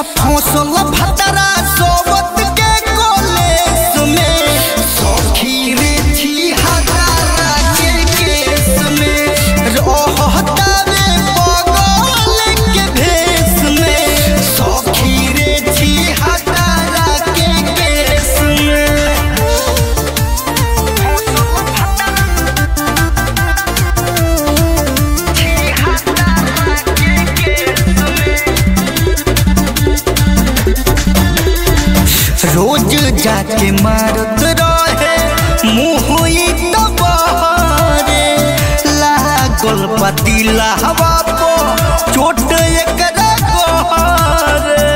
फसल भतरा सोबत के कोलेस में सखी रे छी हजारा के केस में रहता रे बगल के भेस में सखी रे छी हजारा के केस में रोज जाके मारत रहे मुहुई तो बहरे लागल पतीला हवा पो चोट एकरा गहरे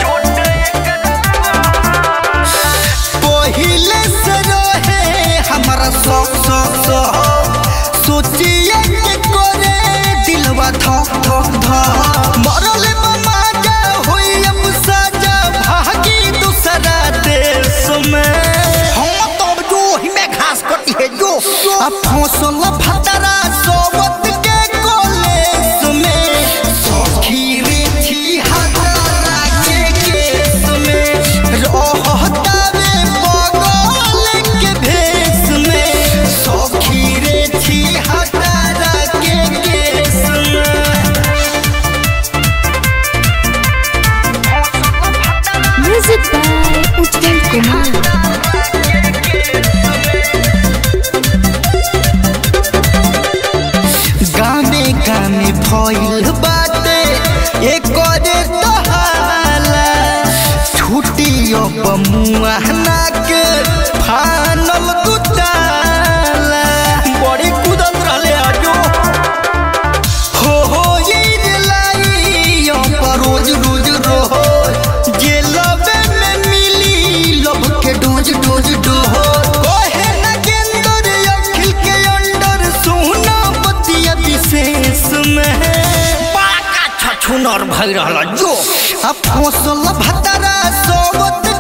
पहिले से रहे हमारा शौक शौक शौक सोचिए के करे दिलवा धक धक धक मरल ममा जा होई अब सजा भागी दूसरा देश में हम तो अब जो ही में घास कटी है जो अब फसल भतरा सोबत के कोलेस में सखी रे छी हजारा के केस में रहता रे बगल के भेस में सखी रे छी हजारा के केस में Music by Ujjwal Kumar. गाने गाने भइल बाटे एकरे तहाला छुट्टी अब मुआहना के फानल दुताला बड़ी कुदत रहले आजो हो हो ये रे लाई अब रोज रोज रहो जे लबे में मिली लब के डोज डोज डोहो ओहे ना गेंदर अखिल के अंडर सोना बतिया विशेष में पाका छछुनर भई रहल जो अब फसल भतरा सोबत